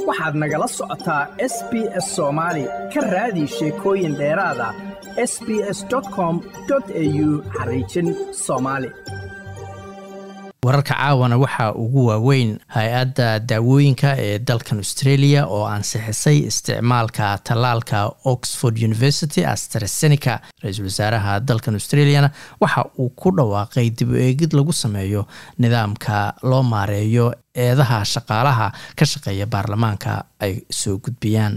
waxaad nagala socotaa s b s soomaali ka raadi sheekooyin dheeraada s b s com au xariijin soomaali wararka caawana waxaa ugu waaweyn hay-adda daawooyinka ee dalkan australia oo ansixisay isticmaalka tallaalka oxford university astrasenica ra-iisul wasaaraha dalkan australiana waxa uu ku dhawaaqay dib u eegid lagu sameeyo nidaamka loo maareeyo eedaha shaqaalaha ka shaqeeya baarlamaanka ay soo gudbiyaan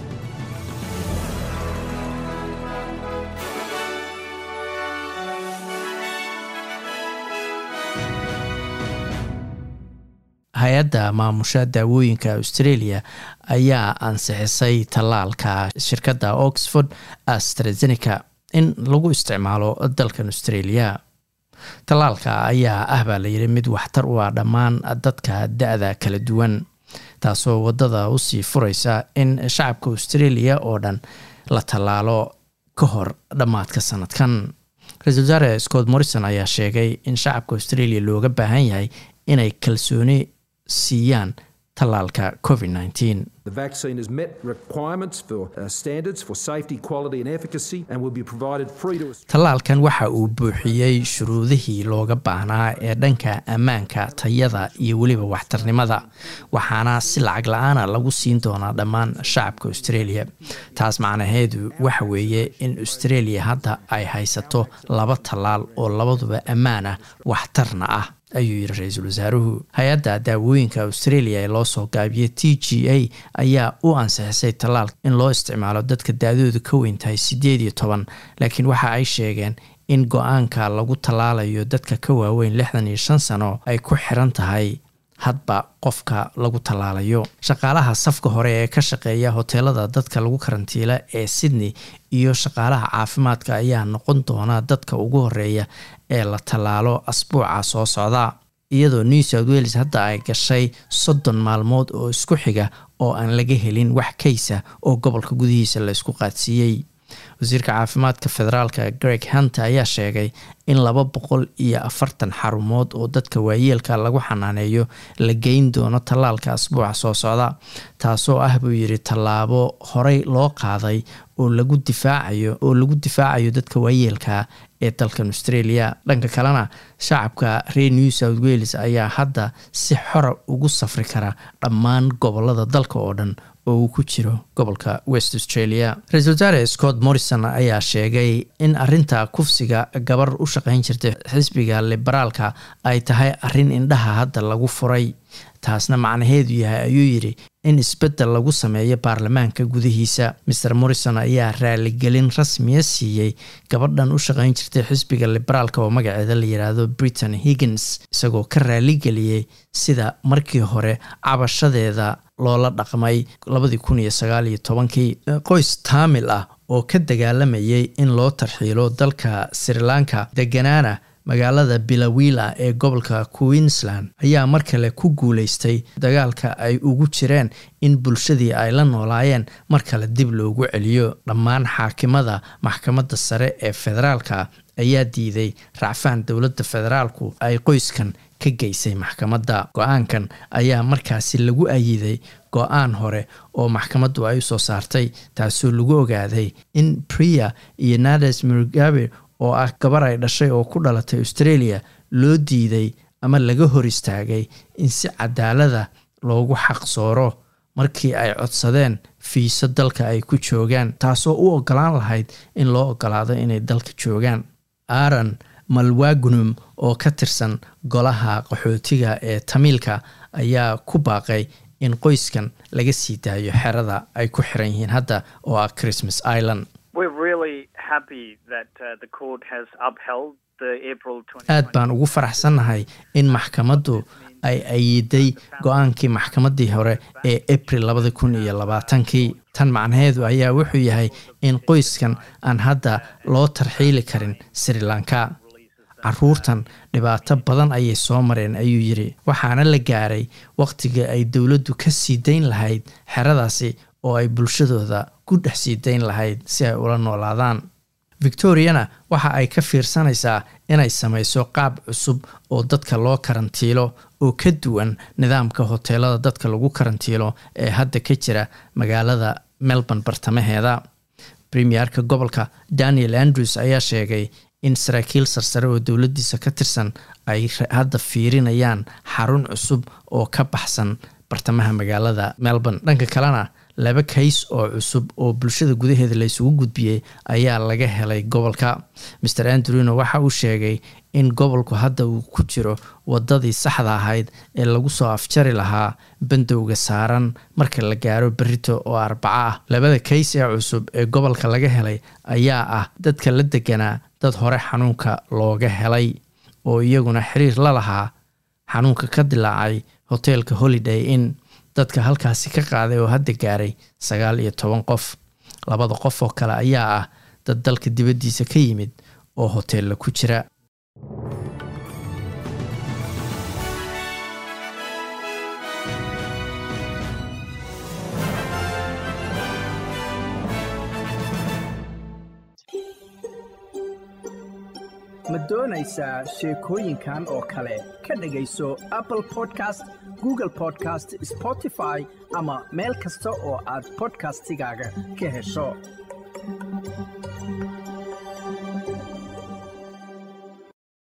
hay-adda maamusha daawooyinka australia ayaa ansixisay tallaalka shirkadda oxford astrazeneca in lagu isticmaalo dalkan australia tallaalka ayaa ah baa layidhi mid waxtar u ah dhammaan dadka da-da kala duwan taasoo waddada usii fureysa in shacabka australia oo dhan la tallaalo ka hor dhammaadka sanadkan ra-isul wasaare scott morrison ayaa sheegay in shacabka australia looga baahan yahay inay kalsooni siiyaan tallaalka covid nteen The vaccine has met requirements for uh, standards for safety, quality, and efficacy, and will be provided free to Australians. tallaalkan waxa uu buuxiyey shuruudihii looga baahnaa ee dhanka ammaanka tayada iyo weliba waxtarnimada waxaana si lacag la-aana lagu siin doonaa dhammaan shacabka australia taas macnaheedu waxa weeye in australia hadda ay haysato laba tallaal oo labaduba ammaan ah waxtarna ah ayuu yidhi ra-iisul wasaaruhu hay-adda daawooyinka australia ee loo soo gaabiyey t g a ayaa u ansixisay tallaal in loo isticmaalo dadka da-doodu ka weyn tahay siddeed iyo toban laakiin waxa ay sheegeen in go-aanka lagu tallaalayo dadka ka waaweyn lixdan iyo shan sano ay ku xiran tahay hadba qofka lagu tallaalayo shaqaalaha safka hore ee ka shaqeeya hoteelada dadka lagu karantiila ee sydney iyo shaqaalaha caafimaadka ayaa noqon doona dadka ugu horeeya ee la tallaalo asbuuca soo socda iyadoo new south wales hadda ay gashay soddon maalmood oo isku xiga oo aan laga helin wax kaysa oo gobolka gudihiisa la isku qaadsiiyey wasiirka caafimaadka federaalka greg hunter ayaa sheegay in laba boqol iyo afartan xarumood oo dadka waayeelka lagu xanaaneeyo la geyn doono tallaalka asbuuca soo socda taasoo ah buu yidhi tallaabo horey loo qaaday oo lagu difaacayo oo lagu difaacayo dadka waayeelka ee dalkan australia dhanka kalena shacabka reer new south wales ayaa hadda si xora ugu safri kara dhammaan gobolada dalka oo dhan oo uu ku jiro gobolka west australia ra-iisul wasaare scott morrison ayaa sheegay in arinta kufsiga gabar u shaqeyn jirtay xisbiga liberaalka ay tahay arin indhaha hadda lagu furay taasna macnaheedu yahay ayuu yidhi in isbeddel lagu sameeyo baarlamaanka gudihiisa maer morrison ayaa raaligelin rasmiya siiyey gabadhan u shaqeyn jirtay xisbiga liberaalka oo magaceeda la yidhaahdo britain higgins isagoo ka raaligeliyey sida markii hore cabashadeeda loola dhaqmay labadii kun iyo sagaal iyo tobankii qoys taamil ah oo ka dagaalamayay in loo tarxiilo dalka sri lanka deganaana magaalada bilawila ee gobolka queensland ayaa mar kale ku guuleystay dagaalka ay ugu jireen in bulshadii ay la noolaayeen mar kale dib loogu celiyo dhammaan xaakimada maxkamadda sare ee federaalka ayaa diiday racfaan dowladda federaalku ay qoyskan ka geysay maxkamadda go-aankan ayaa markaasi lagu ayiday go-aan hore oo maxkamaddu ay usoo saartay taasoo lagu ogaaday in priya iyo nades mugabe oo ah gabar ay dhashay oo ku dhalatay australia loo diiday ama laga hor istaagay in si cadaalada loogu xaqsooro markii ay codsadeen fiiso dalka ay ku joogaan taasoo u ogolaan lahayd in loo ogolaado inay dalka joogaan aaron malwagunum oo ka tirsan golaha qaxootiga ee tamiilka ayaa ku baaqay in qoyskan laga sii daayo xerada ay ku xiran yihiin hadda oo ah christmas island aad baan ugu faraxsannahay in maxkamaddu ay ayiday go-aankii maxkamaddii hore ee abril labada kun iyo labaatankii tan macnaheedu ayaa wuxuu yahay in qoyskan aan hadda loo tarxiili karin sri lanka caruurtan dhibaato badan ayay soo mareen ayuu yidhi waxaana la gaaray wakhtiga ay dowladdu ka sii dayn lahayd xeradaasi oo ay bulshadooda ku dhex sii dayn lahayd si ay ula noolaadaan victoriana waxa ay ka fiirsanaysaa inay samayso qaab cusub oo dadka loo karantiilo oo ka duwan nidaamka hoteelada dadka lagu karantiilo ee hadda ka jira magaalada melbourne bartamaheeda premierka gobolka daniel andrews ayaa sheegay in saraakiil sarsare oo dowladiisa ka tirsan ay hadda fiirinayaan xarun cusub oo ka baxsan bartamaha magaalada melbourne dhanka kalena laba kays oo cusub oo bulshada gudaheeda la isugu gudbiyey ayaa laga helay gobolka maer andrewna waxa uu sheegay in gobolku hadda uu ku jiro wadadii saxda ahayd ee lagu soo afjari lahaa bandowga saaran marka la gaaro berito oo arbaco ah labada kays ee cusub ee gobolka laga helay ayaa ah dadka la deganaa dad hore xanuunka looga helay oo iyaguna xiriir la lahaa xanuunka ka dilaacay hoteelka holiday inn dadka halkaasi ka qaaday oo hadda gaaray sagaal iyo toban qof labada qof oo kale ayaa ah dad dalka dibaddiisa ka yimid oo hoteella ku jira ma doonaysaa sheekooyinkan oo kale ka dhegayso apple podcast google podcast spotify ama meel kasta oo aad podcastigaaga ka hesho